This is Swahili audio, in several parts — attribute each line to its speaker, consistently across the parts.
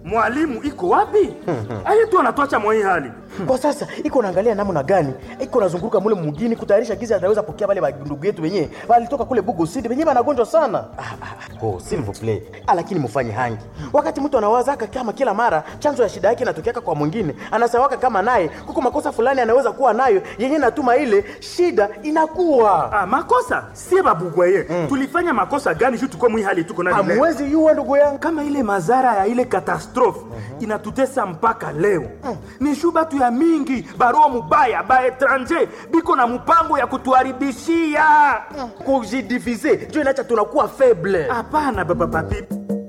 Speaker 1: mwalimu iko wapi aye tu anatwacha mwai hali
Speaker 2: kwa sasa iko naangalia namna gani iko nazunguruka mule mugini kutayarisha gizi ataweza pokea wale bandugu yetu wenyewe walitoka kule bugo sidi wenyewe wanagonjwa sana ah, ah, oh, s'il vous plaît ah, lakini mufanye hangi wakati mtu anawazaka kama kila mara chanzo ya shida yake inatokeaka kwa mwingine anasawaka kama naye kuko makosa fulani anaweza kuwa nayo yenye natuma ile shida inakuwa
Speaker 1: ah, makosa sie babugwaye tulifanya makosa gani juu tuko mwi hali tuko nani leo?
Speaker 2: hamwezi yuwa ndugu yangu
Speaker 1: kama ile madhara ya ile katastrofe inatutesa mpaka leo ni shu batu ya mingi barua mubaya ba etranger biko na mpango ya kutuharibishia
Speaker 2: kujidivize njo inacha tunakuwa faible
Speaker 1: hapana baba papi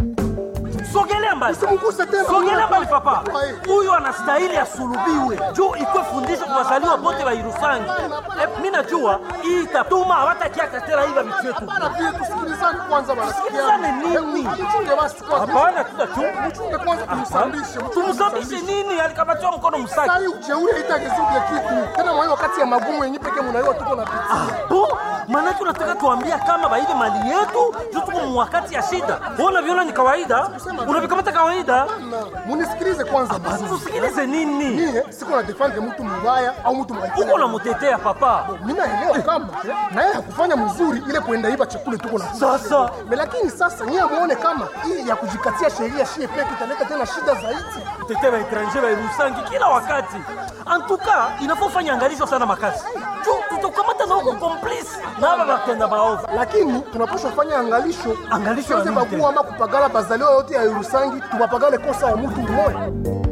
Speaker 3: sogelea mbali
Speaker 4: Usimguse tena.
Speaker 3: sogelea mbali papa
Speaker 4: Ai.
Speaker 3: huyo anastahili asulubiwe juu ikwe fundisho kwa wazaliwa bote wa irusangi Eh, mi najua hii itatuma hawatakiaka tena hiva vitu yetu
Speaker 4: Bana pia tusikilizane kwanza bana.
Speaker 3: Tusikilizane nini?
Speaker 4: Mchunge basi kwanza.
Speaker 3: hapana tutachunga
Speaker 4: Mchunge kwanza tumsambishe.
Speaker 3: tumsabishe nini alikamatiwa mkono msaki
Speaker 4: Sasa hii ujeuri haitagezuke kitu. Tena mwa hiyo wakati ya magumu yenyewe pekee mnaiwa tuko na pitia.
Speaker 3: bo maanake unataka tuambia kama baibe mali yetu juu tuko mwakati ya shida unaviona ni kawaida unavikamata kawaida
Speaker 4: Na munisikilize kwanza basi.
Speaker 3: tusikilize nini
Speaker 4: Mie siko na defendre mtu mbaya au mtu mbaya.
Speaker 3: uko namutetea papa
Speaker 4: Mimi naelewa kama na yeye hakufanya mzuri ile kuenda iba chakula tuko na
Speaker 3: Sasa.
Speaker 4: Me, lakini sasa nyie muone kama hii ya kujikatia sheria shie peke italeta tena shida zaidi.
Speaker 3: kutetea baetranger bairusangi kila wakati antuka inafaa ufanye angalisho sana makasi juu tutakamata na uko komplisi na aba batenda baovu
Speaker 4: lakini tunapaswa fanya angalisho
Speaker 3: Angalisho ya
Speaker 4: Tusiweze
Speaker 3: nini
Speaker 4: bagua ama kupagala bazaliwa yote ya Yerusangi tubapagale kosa ya mtu mmoja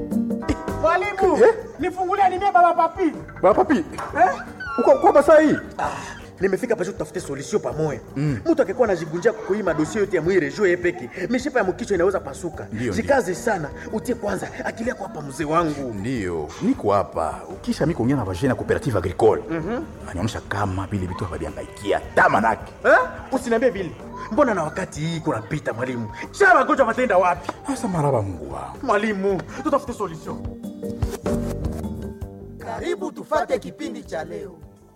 Speaker 5: Mwalimu, nifungulie nimie baba papi.
Speaker 6: Baba papi. Uko uko basa hii?
Speaker 2: nimefika pasho tutafute solution pamoja mtu akikuwa anajigunjia kukuima dosie yote ya mwire juu yeye peke mishipa ya mkichwa inaweza pasuka
Speaker 6: Ndio,
Speaker 2: jikaze sana utie kwanza akili yako hapa mzee wangu
Speaker 6: Ndiyo, niko hapa. Ukisha mimi kuongea na vajana cooperative agricole. Anaonyesha kama vile vitu haviangaikia tamanake.
Speaker 2: eh? usiniambie vile mbona na wakati hii kunapita mwalimu sha magonjwa matenda wapi
Speaker 6: Sasa maraba Mungu wangu.
Speaker 2: mwalimu tutafute solution
Speaker 7: Karibu tufate kipindi cha leo.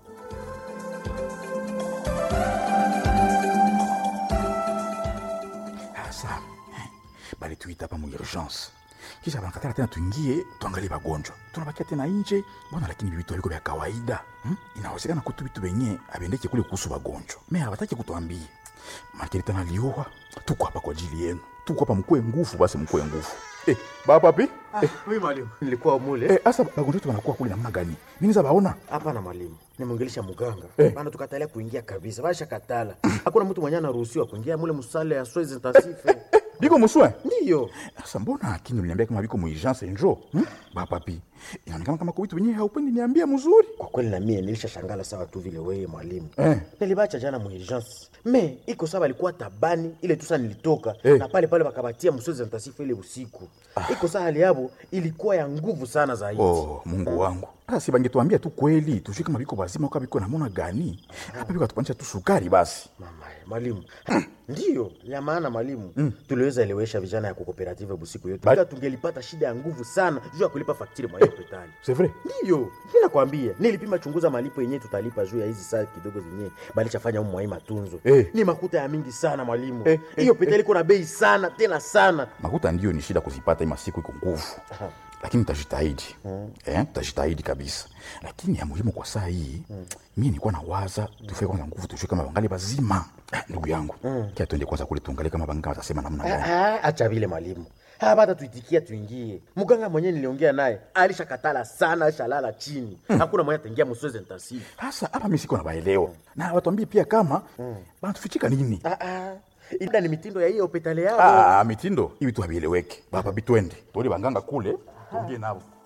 Speaker 6: Sasa bali tuita hapa mu urgence. Kisha banakatala tena tuingie tuangalie bagonjwa. Tunabakia tena nje bwana, lakini vitu viko vya kawaida. Hmm? Inawezekana kutu vitu venye abendeke kule kuhusu bagonjwa. Mimi hawataki kutuambia. Makini tena lioa. Tuko hapa kwa ajili yenu. Tuko hapa mkue nguvu basi mkue nguvu. Eh, baba papi? Eh,
Speaker 2: oui mwalimu nilikuwa mule
Speaker 6: eh, asa bagonjwa wetu wanakuwa kule namna gani? Nini za baona?
Speaker 2: hapana mwalimu nimwongelesha muganga
Speaker 6: Eh.
Speaker 2: bana tukatalia kuingia kabisa basha katala hakuna mtu mwenye anaruhusiwa kuingia mule musale ya soins intensive
Speaker 6: Biko muswe?
Speaker 2: ndiyo
Speaker 6: Sasa mbona akini uliniambia kama biko muurgence njo? Hmm? Baba papi. Inaonekana kama kwa vitu wenyewe haupendi niambia mzuri.
Speaker 2: kwa kweli na mie nilishashangala sawa tu vile wewe mwalimu
Speaker 6: Eh.
Speaker 2: nilibacha jana muurgence me iko sawa alikuwa tabani ile tusa nilitoka
Speaker 6: Eh.
Speaker 2: na pale pale wakabatia msozi ntasifu ile usiku iko saa hali yabo ilikuwa ya nguvu sana zaidi
Speaker 6: Oh, Mungu wangu. Sasa si bangetuambia tu kweli, tujue kama biko bazima au kama biko namona gani. Hapa biko atupanisha tu sukari basi.
Speaker 2: mama mwalimu ndiyo ya maana mwalimu tuliweza elewesha vijana ya kooperative busiku yote
Speaker 6: Ba-
Speaker 2: ila tungelipata shida ya nguvu sana juu ya kulipa faktiri mwa hiyo hospitali
Speaker 6: C'est vrai?
Speaker 2: ndiyo mi nakwambia nilipima chunguza malipo yenyewe tutalipa juu ya hizi saa kidogo zenyewe balichafanya humu mwai matunzo
Speaker 6: Eh.
Speaker 2: ni makuta ya mingi sana mwalimu
Speaker 6: Eh,
Speaker 2: hiyo
Speaker 6: eh,
Speaker 2: hospitali iko na bei sana tena sana
Speaker 6: Makuta ndio ni shida kuzipata ima siku iko nguvu. Lakini tutajitahidi. Eh, tutajitahidi kabisa. Lakini ya muhimu kwa saa hii, mimi nilikuwa nawaza tufike kwanza nguvu tujue kama wangali bazima. Ah, Ndugu yangu, kia tuende kwanza kule tuangalie kama banga watasema namna gani.
Speaker 2: Ah, ah, acha vile mwalimu hapata tuitikia tuingie mganga mwenyewe niliongea naye alishakatala sana alishalala chini hakuna mwenye ataingia msozi ntasifu
Speaker 6: Sasa hapa mimi siko nabaelewa. Na watuambie pia kama banatufichika nini?
Speaker 2: Ah, ah. Ida ni mitindo ya hiyo hospitali yao.
Speaker 6: Ah, mitindo hivi tu havieleweki. Baba bitwende. Tuone banganga kule, tuongee nao.